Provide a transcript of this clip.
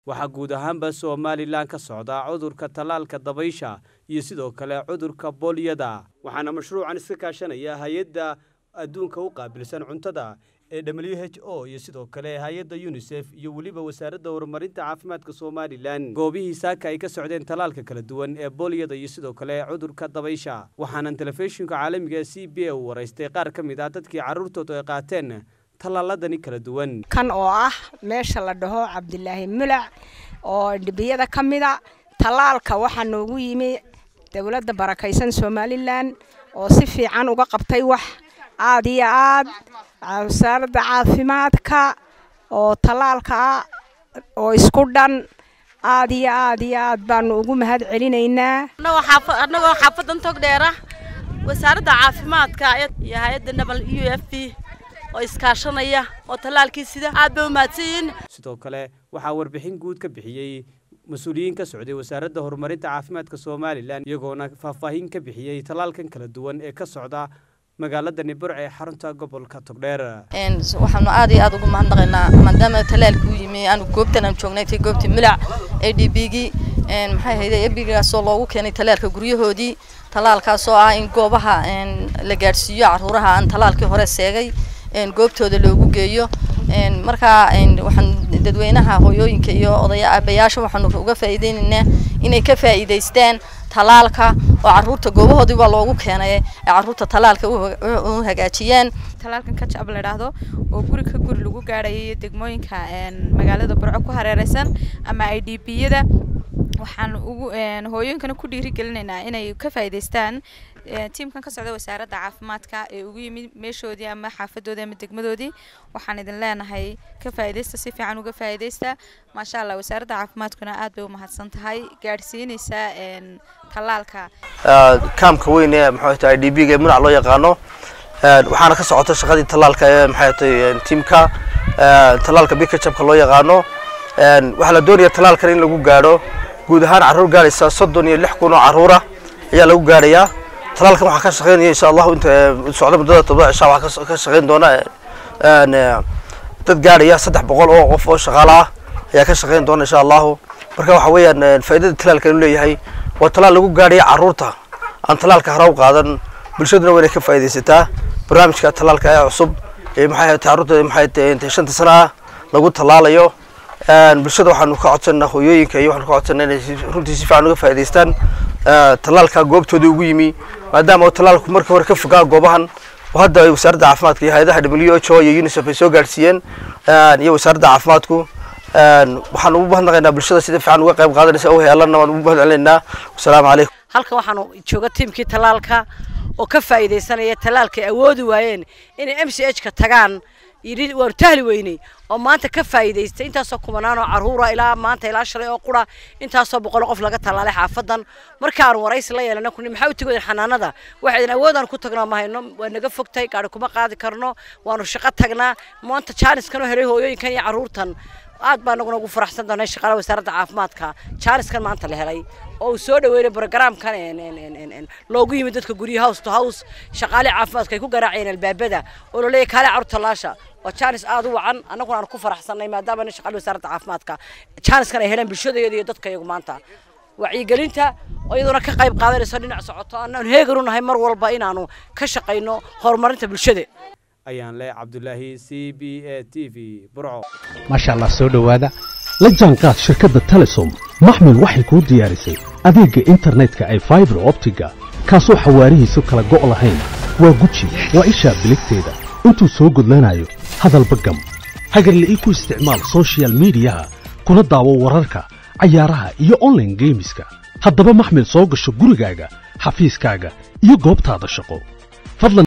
waxaa guud ahaanba somalilan ka socda cudurka tallaalka dabaysha iyo sidoo kale cudurka booliyada waxaana mashruucan iska kaashanaya hay-adda adduunka u qaabilsan cuntada ee w h o iyo sidoo kale hay-adda yunisef iyo weliba wasaaradda horumarinta caafimaadka somalilan goobihii saaka ay ka socdeen tallaalka kala duwan ee booliyada iyo sidoo kale cudurka dabaysha waxaanan telefishinka caalamiga c b a u waraystay qaar ka mid ah dadkii carruurtoodu ay qaateen tallaaladani kala duwan kan oo ah meesha la dhaho cabdilaahi mulac oo dhibiyada ka mida tallaalka waxaa noogu yimi dowladda barakaysan somalilan oo si fiican uga qabtay wax aada iyo aad wasaaradda caafimaadka oo tallaalka ah oo isku dhan aada iyo aad iyo aad baanu ugu mahad celinaynaa annagoo xaafadan tog dheera wasaaradda caafimaadka iyo hay-adda nabal u f b oo iskaashanaya oo tallaalkii sida aad bay u mahadsanyihiin sidoo kale waxaa warbixin guud ka bixiyey mas-uuliyiin ka socday wasaaradda horumarinta caafimaadka somalilan iyagoona faahfaahin ka bixiyey tallaalkan kala duwan ee ka socda magaalada nibur ee xarunta gobolka togdheer waxaanu aad iyo aad ugu mahadnaqaynaa maadaama talaalkii u yimi aanu goobtan aan joognay tay goobtii milac a d b gii maxay ahayde ebigaasoo loogu keenay talaalka guryahoodii talaalkaasoo ah in goobaha la gaadhsiiyo caruuraha aan talaalkii hore seegay goobtooda loogu geeyo markaa waxaan dadweynaha hooyooyinka iyo odaya aabayaasha waxaanu uga faa'iideynaynaa inay ka faa'iidaystaan talaalka oo caruurta goobahoodii baa loogu keenay ee caruurta talaalka u hagaajiyaan talaalkan kajab la idhaahdo oo guri ka guri lagu gaadhayo iyo degmooyinka magaalada burco ku hareereysan ama i d b yada waxaan ugu hooyooyinkana ku dhiirigelinaynaa inay ka faa'iidaystaan tiimkan ka socda wasaaradda caafimaadka ee ugu yimid meeshoodii ama xaafadoodii ama degmadoodii waxaan idin leenahay ka faa'iidaysta si fiican uga faa'iidaysta maasha allah wasaaradda caafimaadkuna aad bay u mahadsan tahay gaadhsiinaysaa tallaalka kaamka weyn ee maxay tahay d b ga ee munac loo yaqaano waxaana ka socota shaqadii tallaalka ee maxay tahay tiimka tallaalka bikajabka loo yaqaano waxaa la doonaya tallaalkan in lagu gaadho guud ahaan carruur gaadhaysa soddon iyo lix kun oo carruura ayaa lagu gaadhayaa talaalkan waxaa ka shaqeynaya insha allahu inta socda muddada todoba cishaa waxaa ka shaqeyn doona dad gaadhaya saddex boqol oo qof oo shaqaale ah ayaa ka shaqeyn doona insha allahu marka waxa weeyaan faa'iidada talaalka inuu leeyahay waa talaal lagu gaadhaya carruurta aan talaalka hore u qaadan bulshaduna waa inay ka faa'iidaysataa barnaamijka talaalka ee cusub ee maxay ahayd carruurta maxay tahay shanta sana ah lagu talaalayo bulshada waxaanu ka codsanaa hooyooyinka iyo waxaanu ka codsanaa inay runtii si fiican uga faa'iidaystaan tallaalka goobtooda ugu yimi maadaama oo tallaalku markii hore ka fogaa goobahan oo hadda ay wasaaradda caafimaadka iyo hay-adaha w h o iyo unisef ay soo gaadhsiiyeen iyo wasaaradda caafimaadku waxaan ugu mahadnaqaynaa bulshada sida fiican uga qayb qaadanaysa oo heelanna waan ugu mahad celinaynaa wasalaamu calaykum halkan waxaanu jooga tiimkii tallaalka oo ka faa'iidaysanaya tallaalka ay awoodi waayeen inay m c h ka tagaan yidhi waanu tahli weynay oo maanta ka faa'iidaystay intaasoo kumanaan oo carruura ilaa maanta ilaa shalay oo qura intaasoo boqol qof laga tallaalay xaafadan markaanu waraysi la yeelana kuni maxaa u tegoodeen xanaanada waxaydan awoodaan ku tagnaa ma hayno waa naga fogtay gaari kuma qaadi karno waanu shaqo tagnaa maanta jaaniskan oo helay hooyooyinkan iyo carruurtan aad baa naguna ugu faraxsan doonay shaqaalaha wasaaradda caafimaadka jaaniskan maanta la helay oo uu soo dhaweynay brogramkan loogu yimid dadka guryo house to house shaqaale caafimaadka ay ku garaacayeen albaabada oo la leeyahay kaale carruur tallaasha waa jaanis aad u wacan annaguna aan ku faraxsannay maadaama nin shaqaale wasaaradda caafimaadka jaaniskan ay heleen bulshadayada iyo dadka iyagu maanta wacyigelinta oo iyaduna ka qayb qaadanayso dhinac socoto annaanu heegan u nahay mar walba inaanu ka shaqayno horumarinta bulshada ayaan leh cabdulaahi c b a t v burco maasha allah soo dhowaada la jaanqaad shirkadda telesom maxmil waxay kuu diyaarisay adeegga internetka ee faibar optiga kaasoo xawaarihiisu kala go' lahayn waa guji waa ishaa biligteeda intuu soo gudlanayo hadalba gam hagarla'ii ku isticmaal sochial midiyaha kuna daawo wararka cayaaraha iyo onlaine geemiska haddaba maxmil soo gasho gurigaaga xafiiskaaga iyo goobtaada shaqo